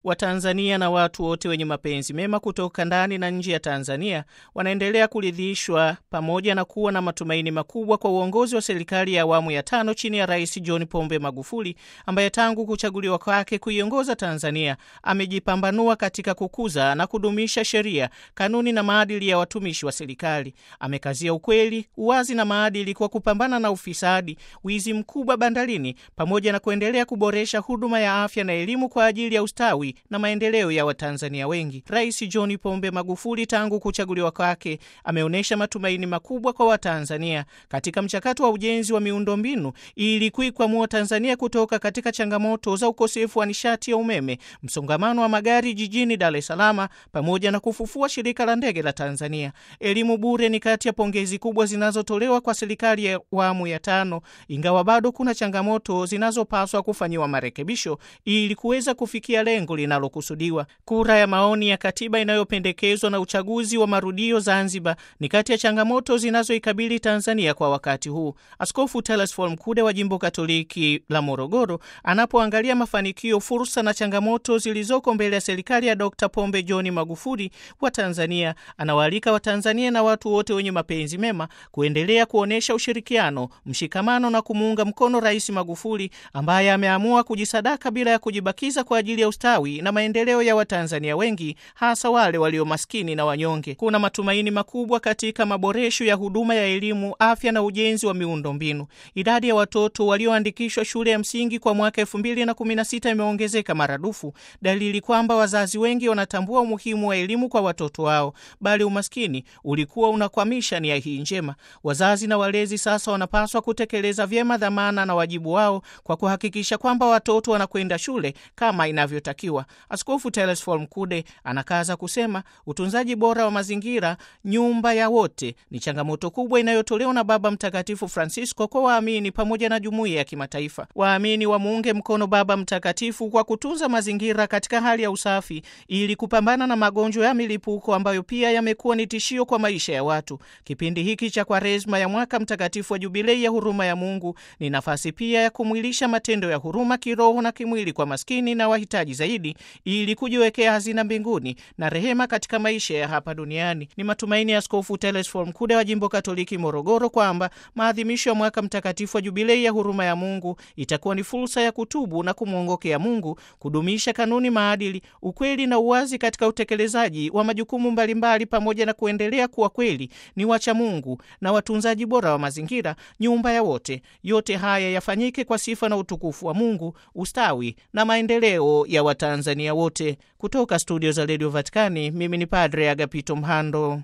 Watanzania na watu wote wenye mapenzi mema kutoka ndani na nje ya Tanzania wanaendelea kuridhishwa pamoja na kuwa na matumaini makubwa kwa uongozi wa serikali ya awamu ya tano chini ya Rais John Pombe Magufuli ambaye tangu kuchaguliwa kwake kuiongoza Tanzania amejipambanua katika kukuza na kudumisha sheria, kanuni na maadili ya watumishi wa serikali. Amekazia ukweli, uwazi na maadili kwa kupambana na ufisadi, wizi mkubwa bandarini, pamoja na kuendelea kuboresha huduma ya afya na elimu kwa ajili ya ustawi na maendeleo ya Watanzania wengi. Rais John Pombe Magufuli tangu kuchaguliwa kwake ameonyesha matumaini makubwa kwa Watanzania katika mchakato wa ujenzi wa miundombinu ili kuikwamua Tanzania kutoka katika changamoto za ukosefu wa nishati ya umeme, msongamano wa magari jijini Dar es Salaam, pamoja na kufufua shirika la ndege la Tanzania. Elimu bure ni kati ya pongezi kubwa zinazotolewa kwa serikali ya awamu ya tano, ingawa bado kuna changamoto zinazopaswa kufanyiwa marekebisho ili kuweza kufikia lengo linalokusudiwa. Kura ya maoni ya katiba inayopendekezwa na uchaguzi wa marudio Zanzibar ni kati ya changamoto zinazoikabili Tanzania kwa wakati huu. Askofu Telesfor Mkude wa jimbo Katoliki la Morogoro anapoangalia mafanikio, fursa na changamoto zilizoko mbele ya serikali ya Dr. Pombe John Magufuli wa Tanzania, anawaalika Watanzania na watu wote wenye mapenzi mema kuendelea kuonyesha ushirikiano, mshikamano na kumuunga mkono Rais Magufuli ambaye ameamua kujisadaka bila ya kujibakiza kwa ajili ya ustawi na maendeleo ya Watanzania wengi, hasa wale walio maskini na wanyonge. Kuna matumaini makubwa katika maboresho ya huduma ya elimu, afya na ujenzi wa miundombinu. Idadi ya watoto walioandikishwa shule ya msingi kwa mwaka elfu mbili na kumi na sita imeongezeka maradufu, dalili kwamba wazazi wengi wanatambua umuhimu wa elimu kwa watoto wao, bali umaskini ulikuwa unakwamisha nia hii njema. Wazazi na walezi sasa wanapaswa kutekeleza vyema dhamana na wajibu wao kwa kuhakikisha kwamba watoto wanakwenda shule kama inavyotakiwa. Askofu Telesfor Mkude anakaza kusema utunzaji bora wa mazingira, nyumba ya wote, ni changamoto kubwa inayotolewa na Baba Mtakatifu Francisco kwa waamini pamoja na jumuiya ya kimataifa. Waamini wamuunge mkono Baba Mtakatifu kwa kutunza mazingira katika hali ya usafi ili kupambana na magonjwa ya milipuko ambayo pia yamekuwa ni tishio kwa maisha ya watu. Kipindi hiki cha Kwaresma ya mwaka mtakatifu wa Jubilei ya huruma ya Mungu ni nafasi pia ya kumwilisha matendo ya huruma kiroho na kimwili kwa maskini na wahitaji zaidi, ili kujiwekea hazina mbinguni na rehema katika maisha ya hapa duniani. Ni matumaini ya Askofu Telesfor Mkude wa jimbo Katoliki Morogoro kwamba maadhimisho ya mwaka mtakatifu wa Jubilei ya huruma ya Mungu itakuwa ni fursa ya kutubu na kumwongokea Mungu, kudumisha kanuni, maadili, ukweli na uwazi katika utekelezaji wa majukumu mbalimbali, pamoja na kuendelea kuwa kweli ni wacha Mungu na watunzaji bora wa mazingira, nyumba ya wote. Yote haya yafanyike kwa sifa na utukufu wa Mungu, ustawi na maendeleo ya Watanzania wote. Kutoka studio za redio Vatikani, mimi ni Padre Agapito Mhando.